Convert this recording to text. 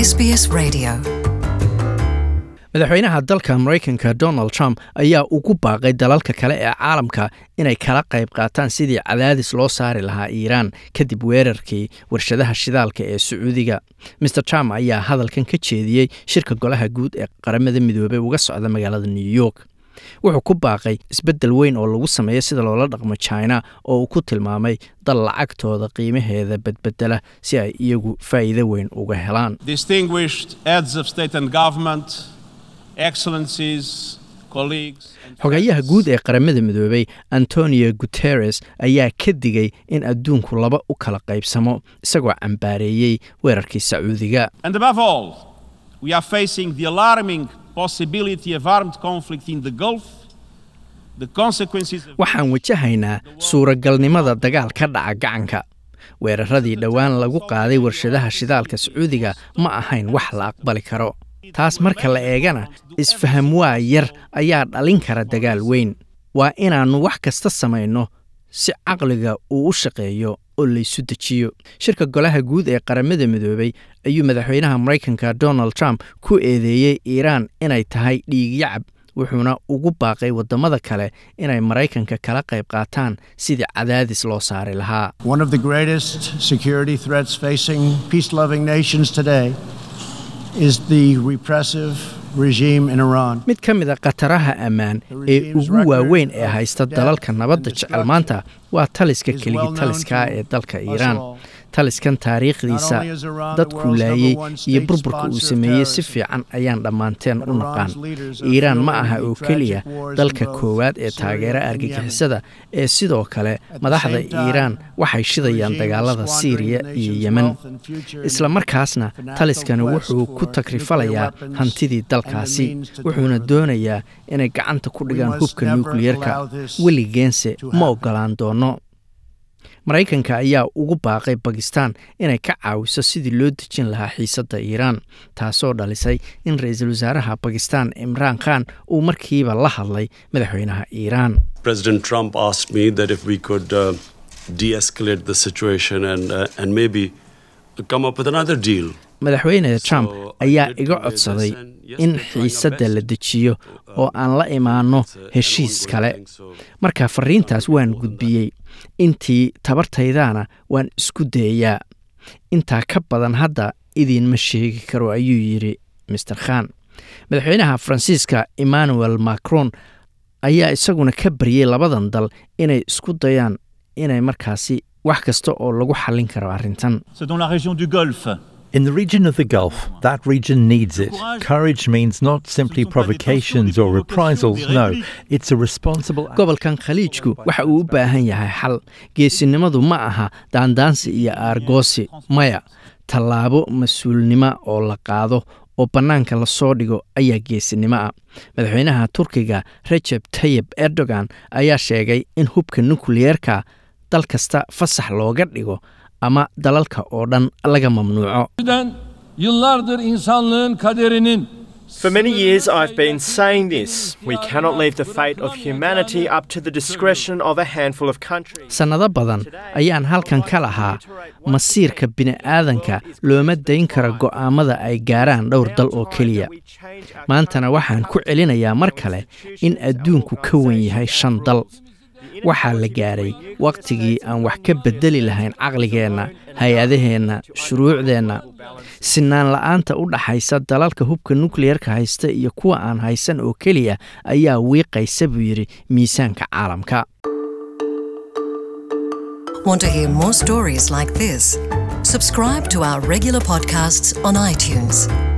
SBS Radio. madaxweynaha dalka maraykanka donald trump ayaa ugu baaqay dalalka kale ee caalamka inay kala qayb qaataan sidii cadaadis loo saari lahaa iiraan kadib weerarkii warshadaha shidaalka ee sacuudiga mer trump ayaa hadalkan ka jeediyey shirka golaha guud ee qaramada midoobey uga socda magaalada new york wuxuu ku baaqay isbeddel weyn oo lagu sameeyo sida loola dhaqmo china oo uu ku tilmaamay dal lacagtooda qiimaheeda badbedela si ay iyagu faa'iido weyn uga helaan distinguished heads of state and government, excellencies, colleagues. and xogayaha guud ee qaramada midoobey antonio guteres ayaa ka digay in adduunku laba u kala qaybsamo isagoo cambaareeyey weerarkii sacuudiga And above all, we are facing the alarming possibility of armed conflict in the Gulf, the consequences of waxaan wajahaynaa suuragalnimada dagaal ka dhaca gacanka weeraradii dhowaan lagu qaaday warshadaha shidaalka sacuudiga ma ahayn wax la aqbali karo taas marka la eegana isfaham waa yar ayaa dhalin kara dagaal weyn waa inaannu wax kasta samayno si caqliga uu u shaqeeyo oo laysu dejiyo shirka golaha guud ee qaramada midoobey ayuu madaxweynaha maraykanka donald trump ku eedeeyey iiraan inay tahay dhiigyacab wuxuuna ugu baaqay waddamada kale inay maraykanka kala qayb qaataan sidii cadaadis loo saari lahaa One of the greatest security threats facing peace loving nations today is the repressive regime in Iran. mid ka mid a khataraha ammaan ee ugu waaweyn ee haysta dalalka nabadda jecel maanta waa taliska keligi taliska ee dalka iiraan taliskan taariikhdiisa dadku laayey iyo burburka uu sameeyey si fiican ayaan dhammaanteen u naqaan iiraan ma aha oo keliya dalka koowaad ee taageera argagixisada ee sidoo kale madaxda iiraan waxay shidayaan dagaalada siiriya iyo yemen isla markaasna taliskani wuxuu ku takrifalayaa hantidii dalkaasi wuxuuna doonayaa inay gacanta ku dhigaan hubka nukliyerka weligeense ma oggolaan doono maraykanka ayaa ugu baaqay bakistan inay ka caawiso sidii loo dejin lahaa xiisadda iiraan taasoo dhalisay in ra-iisul wasaaraha bakistan imraan khan uu markiiba la hadlay madaxweynaha iiraan President Trump asked me that if we could uh, de-escalate the situation and uh, and maybe come up with another deal. madaxweyne trump So, I ayaa did iga convey this codsaday and yes, in we're trying our xiisadda la best dejiyo to, oo aan la imaanno it's, uh, an heshiis ongoing kale thing, so- marka fariintaas waan gudbiyey intii tabartaydaana waan isku dayayaa intaa ka badan hadda idiinma sheegi karo ayuu yidhi master khan madaxweynaha faransiiska emmanuel macron ayaa isaguna ka baryey labadan dal inay isku dayaan inay markaasi wax kasta oo lagu xallin karo arrintan C'est dans la région du Golfe. In the region of the Gulf, that region needs it. Courage means not simply provocations or reprisals, no, it's a responsible act. gobolkan khaliijku waxa uu u baahan yahay xal geesinimadu ma aha daandaansi iyo aargoosi maya tallaabo mas-uulnimo oo la qaado oo bannaanka lasoo dhigo ayaa geesinimo ah madaxweynaha turkiga rejeb tayib erdogan ayaa sheegay in hubka nukliyeerka dal kasta fasax looga dhigo ama dalalka oo dhan laga mamnuuco Yıllardır insanlığın kaderinin For many years, I've been saying this. We cannot leave the fate of humanity up to the discretion of a handful of countries. sannado badan ayaan halkan ka lahaa masiirka bini'aadanka looma dayn karo go'aammada ay gaaraan dhowr dal oo keliya maantana waxaan ku celinayaa mar kale in adduunku ka wen yahay shan dal waxaa la gaaray wakhtigii aan wax ka beddeli lahayn caqligeenna hay-adaheenna shuruucdeenna sinaan la'aanta u dhaxaysa dalalka hubka nukliyerka haysta iyo kuwa aan haysan oo keliya ayaa wiiqaysa buu yidhi miisaanka caalamka Want to hear more stories like this? Subscribe to our regular podcasts on iTunes.